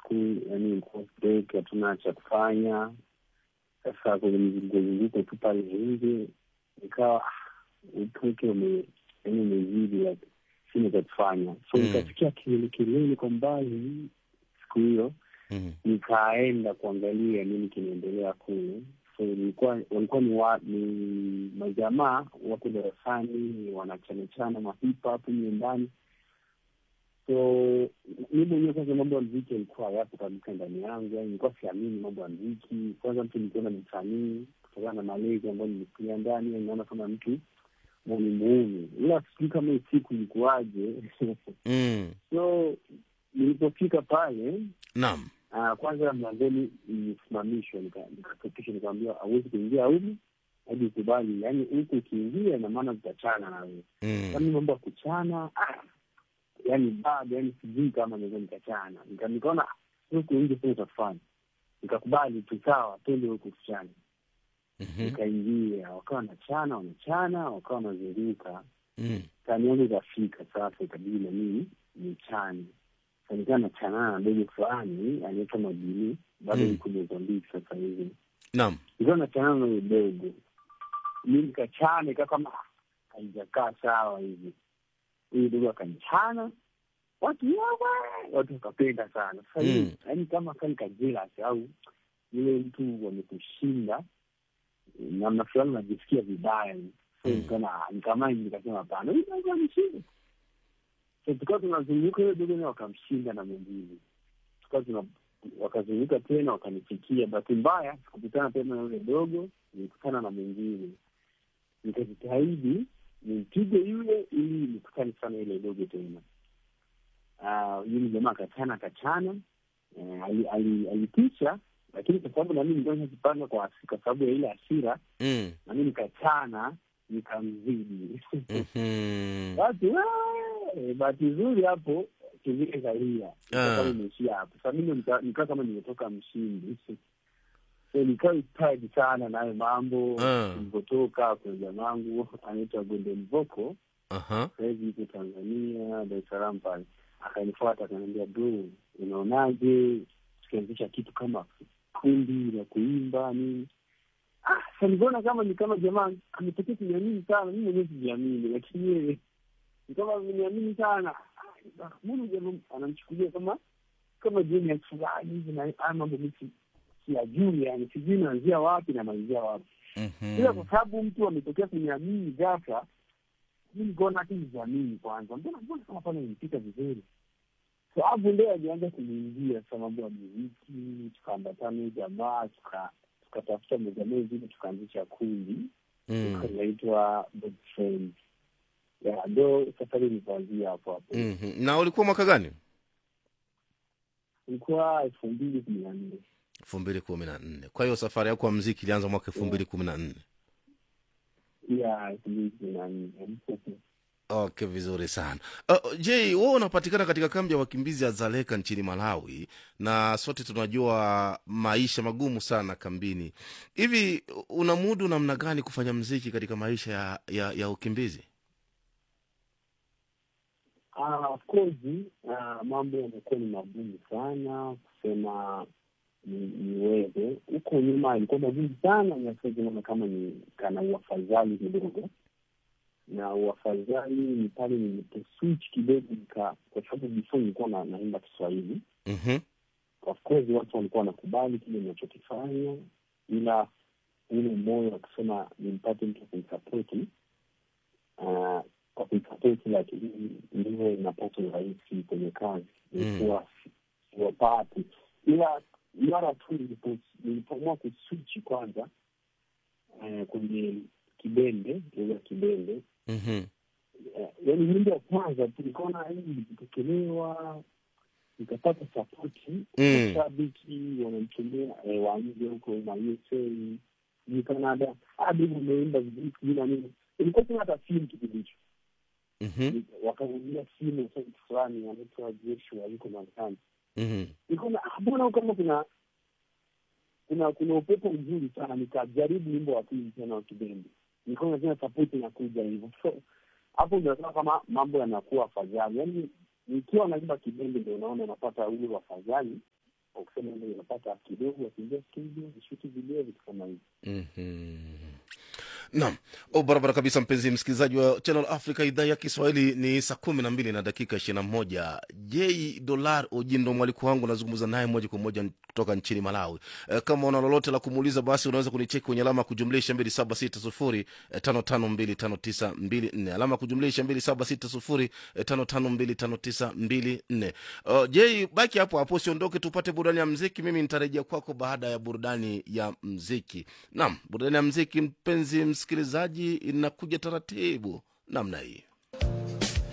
school, yani break, hatuna cha kufanya. Sasa kwenye mzunguko tu pale nje, nikawa upweke ume yani umezidi, like sina cha kufanya, so Mm. nikasikia kelele kelele kwa mbali siku hiyo Mhm. nikaenda kuangalia nini kinaendelea kule. So nilikuwa walikuwa ni, wa, ni majamaa wako darasani wanachanachana mahipa hapo nyumbani. So mi mwenyewe kwanza mambo ya mziki yalikuwa yapo kabisa ndani yangu, yani nilikuwa siamini mambo ya mziki. Kwanza mtu nikiona msanii kutokana na malezi ambayo nilikulia ndani, yani naona kama mtu muuni muuni, ila sijui kama hii siku ilikuwaje. Mm. so nilipofika pale Naam. Uh, kwanza mlangoni nilisimamishwa, nika- nikaketishwa, nikamwambia hauwezi kuingia humu hadi ukubali, yaani huku ukiingia ina maana tutachana na wewe. Mm. Yaani mambo ya kuchana, ah, yaani bado, yaani sijui kama naweza nikachana. Nika- Nikaona ah, huku nje sio utafanya, nikakubali tu, sawa, twende huku tuchane. Mhm. Nikaingia, wakawa wanachana, wanachana, wakawa wanazunguka Mm. tani yangu ikafika sasa, ikabidi na mimi nichane. Sasa nikawa nachanana na dogo fulani anaitwa Majini, bado Mm. niko Mozambiki sasa hivi. Naam. Nikawa nachanana na huyo dogo, mi nikachana, ikawa kama haijakaa sawa hivi. Huyu dogo akanichana, watu yawe watu wakapenda sana. Sasa Mm. hivi yaani kama kani kajelas au yule mtu wamekushinda namna fulani, unajisikia vibaya so Mm. nikaona nikamani, nikasema hapana, huyu dogo ameshinda. So tukawa tunazunguka, huyo dogo naye wakamshinda na mwingine, tukawa tuna wakazunguka tena, wakanifikia. Bahati mbaya sikukutana tena na yule dogo, nilikutana na mwingine. Nikajitahidi nimpige yule ili nikutane sana yule dogo tena. Ah, yule jamaa akachana akachana, eh, ali- ali- alitisha, lakini kwa sababu nami nilikuwa nimejipanga kwa hasi- kwa sababu ya ile hasira, Mm. nami nikachana nikamzidi Mhm. basi wee, bahati nzuri hapo kivile kaia Ah. kama imeishia hapo. Sasa mimi nika- nikaa kama nimetoka mshindi, so nikawa excited sana nayo mambo Ah. nilivyotoka. Kuna jamangu anaitwa Golden Vocal Aha. sahizi yuko Tanzania, Dar es Salaam pale, akanifuata akaniambia, bro, unaonaje tukianzisha kitu kama kundi la kuimba nini? Ah, sasa niliona kama ni kama jamaa ametokea kuniamini sana, mi mwenyewe sijiamini, lakini yeye ni kama ameniamini sana. Ah, Mbona jamaa anamchukulia kama kama jeni fulani hivi, na haya mambo mi si- siyajui, yani sijui naanzia wapi na malizia wapi ila kwa Mhm. sababu mtu ametokea kuniamini ghafla, mi nikaona tu nijiamini kwanza, mbona mbona kama pale nilipita vizuri. So hapo ndio alianza kuniingia sasa mambo ya muziki, tukaambatana huyu jamaa, tuka tukatafuta mezamee zile, tukaanzisha kundi Mm. inaitwa Best Friends. Ya ndo safari ilikuanzia hapo hapo, Mhm. na ulikuwa mwaka gani ilikuwa elfu mbili kumi na nne. elfu mbili kumi na nne kwa hiyo safari yako ya mziki ilianza mwaka elfu mbili kumi na nne ya elfu mbili kumi na nne okay vizuri sana uh, je wewe unapatikana katika kambi ya wakimbizi ya zaleka nchini malawi na sote tunajua maisha magumu sana kambini hivi unamudu namna gani kufanya mziki katika maisha ya, ya, ya ukimbizi Ah, of course ah, mambo yamekuwa ni magumu sana kusema ni- niweze. Huko nyuma ilikuwa magumu sana, na sasa naona kama ni kana uafadhali kidogo, na uafadhali ni pale niliposwitch kidogo, nika kwa sababu before nilikuwa na, naimba Kiswahili. mm-hmm. Of course watu walikuwa wanakubali kile ninachokifanya, ila ule moyo wa kusema nimpate mtu kunisapoti uh, kwa kuisapoti lakini ndiwe inapata urahisi kwenye kazi ilikuwa siwapati, ila mara tu nilipo- nilipoamua kuswichi kwanza eh, kwenye kibembe lugha ya kibembe Mm-hmm. eh, yaani nyimbo ya kwanza tu nikaona hii ilipokelewa nikapata sapoti Mm. mashabiki wanamtumia eh, wa nje huko ma USA sijui Canada hadi umeimba vizuri sijui na nini ilikuwa tuna hata simu kipindi hicho Mm-hmm. wakaingia simu sasa mtu fulani anaitwa Joshua yuko Marekani Mm-hmm. nikaona ah, mbona kama kuna kuna kuna upepo mzuri sana nikajaribu wimbo wa pili tena wa kibembe nikaona tena sapoti inakuja hivyo so hapo ndio naona kama mambo yanakuwa afadhali yaani nikiwa naimba kibembe ndio unaona napata ule wafadhali wakusema ndio unapata kidogo, wakiingia studio vishuti video, vitu kama hivi. Mhm. Naam, oh, barabara kabisa, mpenzi msikilizaji wa Channel Africa idhaa ya Kiswahili. Ni saa kumi na mbili na dakika ishirini na moja. J Dolar Ojindo mwaliko wangu, nazungumza naye moja kwa moja kutoka nchini Malawi. E, kama una lolote la kumuuliza, basi unaweza kunicheki kwenye alama ya kujumlisha mbili saba sita sufuri tano tano mbili tano tisa mbili nne alama ya kujumlisha mbili saba sita sufuri tano tano mbili tano tisa mbili nne. Uh, J, baki hapo hapo, usiondoke, tupate burudani ya mziki. Mimi nitarejea kwako baada ya burudani ya mziki. Naam, burudani ya mziki, mpenzi msikilizaji, inakuja taratibu namna hii.